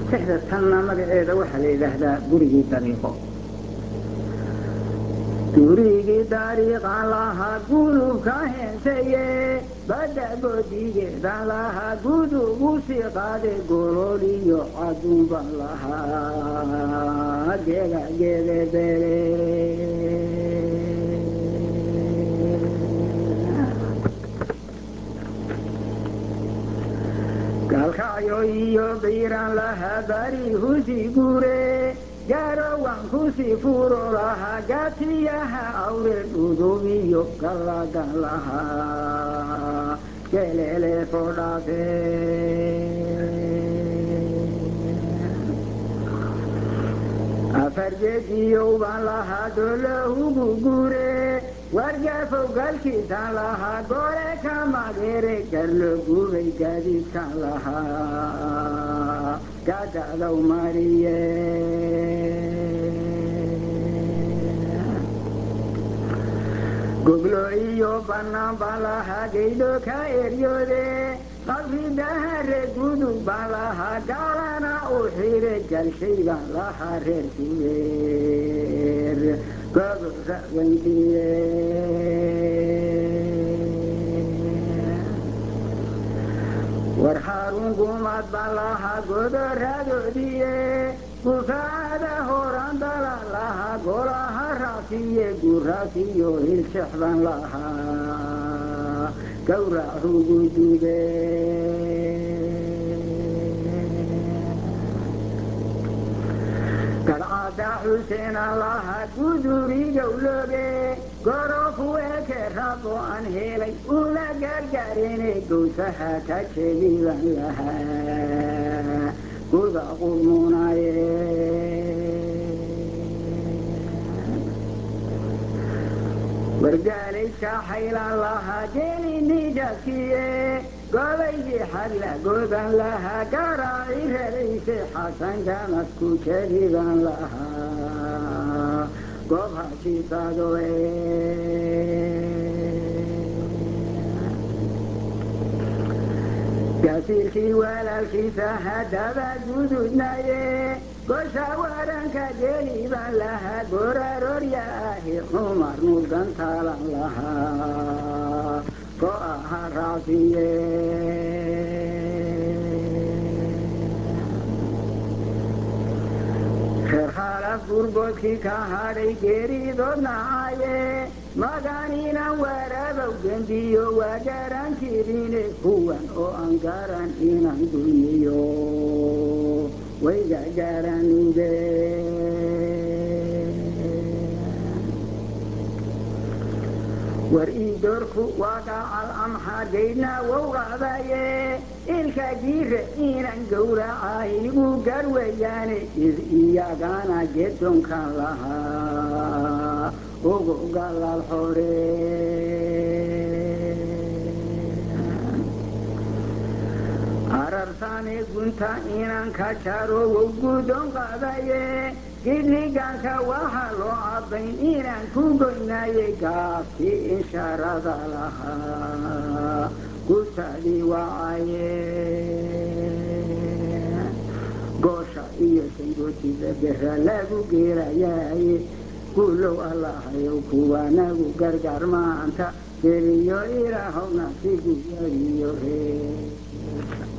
tixda tanna magaceeda waxaa la yidhaahdaa gurigii dariiqo gurigii dariiqan lahaa gulubka heensaye badda goodigeedan lahaa gudugu sii qaade golol iyo caduunban lahaa geega geedebere galkacyo iyo biiran lahaa bari husi gure garowan kusi furo lahaa gaatiyaha awre dhudub iyo galladan lahaa gelele fodhafe afar geediyowban lahaa dolohugu gure wargaafow galkiisan lahaa gore ka magere garlo gubay gaadiidkan lahaa gadadaw mariye goglo iyo bannaan baan lahaa geydho ka eryoode qabridahare gudub baan lahaa gaalana u xire galshay baan lahaa reer kuweer gobora weyntiye war xaarun gumaad baan lahaa godoradoodiye gufaacada horan dalan lahaa golaha raasiye guraasiyo hilshex baan lahaa gawracugu dube gadcada xuseenan lahaa gudurigowloge gorofu eke rabo aan helay ula gargaarene gowsaha ka jebiban lahaa guda qudmunaye wargaalayska xaylan lahaa geelinijaskiye gobaygii xadla godan lahaa garaaci rarayse xasan gamasku jadiban lahaa goob hashiisadoe gasiirkii walaalkiisa haddaba gududnaye gosha waranka geeliban lahaa goraroorya ahi cumar nuurgantaalan lahaa ko aha raasiye reer khaalaf gurgoodkii ka hadhay geeridood nacaye maganinan warabow gembiyo waa garan jirine kuwan oo aan garan inaan dulmiyo wayga garanuge war ii doorku waa gacal amxaa geydna wowqadaye ilka jiire inan gowracahigu garweyaane id iyagana gedonkan lahaa ugu galal xore ararsane gunta inan ka jaro wow gudon qadaye gidliganka waxa loo caddayn inaan ku goynaye gaabkii inshaarada lahaa gutadii wacaye goosha iyo sangootida bera lagu geelayaye guulow allahayow kuwanagu gargaar maanta geliyo ilaahowna si guyadiyo ree